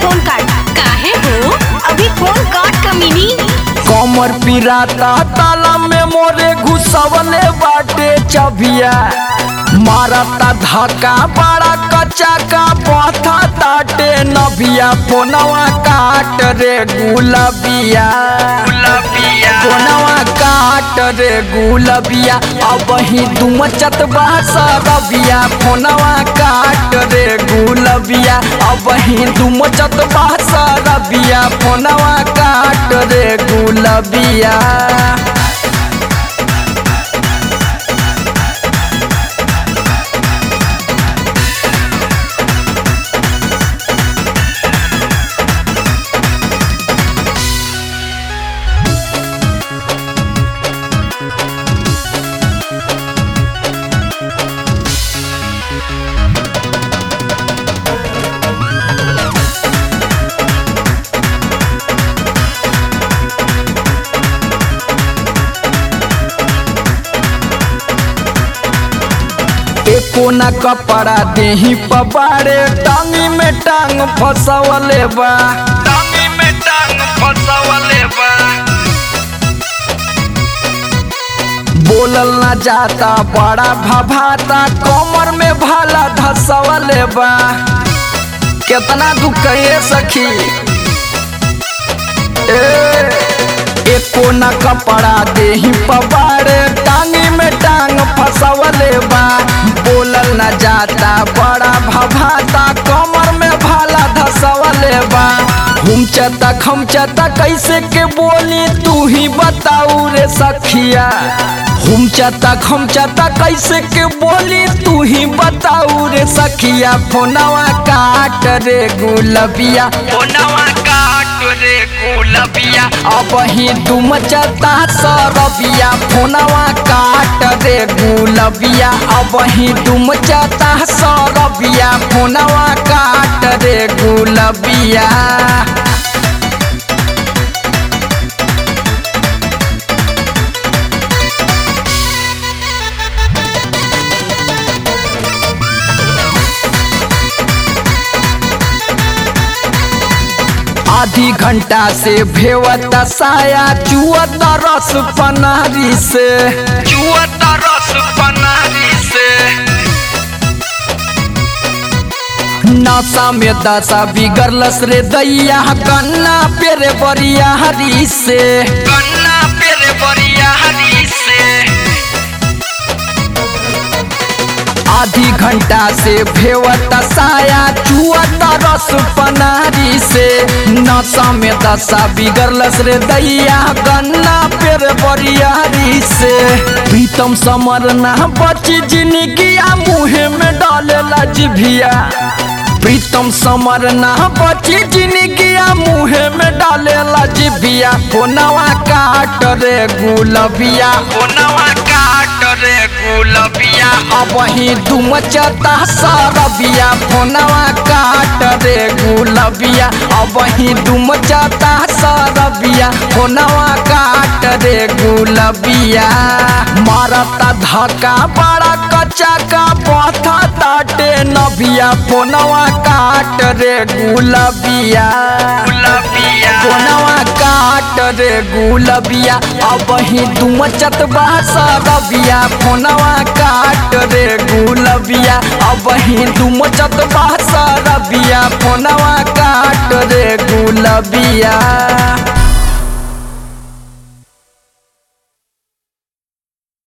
phone काट काहे हो अभी फोन काट कमीनी कमर पिराता ताला में मोरे घुसवले बाटे चबिया मारता धक्का बड़ा कच्चा का पथा ताटे नबिया फोनवा काट रे गुलबिया फोनवा काट रे गुलबिया अब ही तुम चतबा सरबिया फोनवा काट रे गुलबिया अब ही तुम चतबा सरबिया फोनवा काट रे गुलबिया एको न कपड़ा देही पबारे टांगी में टांग फसवले बा टांगी में टांग फसवले बा बोलल न जाता बड़ा भभाता कमर में भाला धसवले बा कितना दुख कहिए सखी ए एको न कपड़ा देही पबारे टांगी में टांग फसवले बा बोलल न जाता बड़ा भभाता कमर में भाला धसवले बा हुमचता खमचता कैसे के बोली तू ही बताऊ रे सखिया हुमचता खमचता कैसे के बोली तू ही बताऊ रे सखिया फोनवा काट रे गुलबिया फोनवा काट रे गुलबिया अब ही तुम चता सरबिया फोनवा काट रे गुलबिया अब ही तुम चता सरबिया फोनवा काट रे गुलबिया आधी घंटा से भेवत साया चुअत रस पनारी से चुअत रस पनारी से नशा में दशा बिगड़लस रे दैया कन्ना पेरे बरिया हरी से कन्ना पेरे बरिया हरी से आधी घंटा से भेवत साया चुअत रस पनारी से नशा में दशा बिगड़लस रे दैया गन्ना पेर बरियारी से प्रीतम समर ना बची जिंदगिया मुहे में डालेला जिभिया प्रीतम समर ना बची जिंदगिया मुहे में डालेला जिभिया फोनवा काट रे गुलबिया फोनवा काट रे गुलबिया अब ही तुम चता सरबिया फोनवा काट रे गुलबिया अब ही तुम चता सरबिया फोनवा काट रे गुलबिया मारता धक्का बड़ा कच्चा का पथा ताटे नबिया फोनवा काट रे गुलबिया फोनवा काट रे गुलबिया अब ही तुम चतबा सरबिया फोनवा काट रे गुलबिया अब ही तुम चतबा सरबिया फोनवा काट रे गुलबिया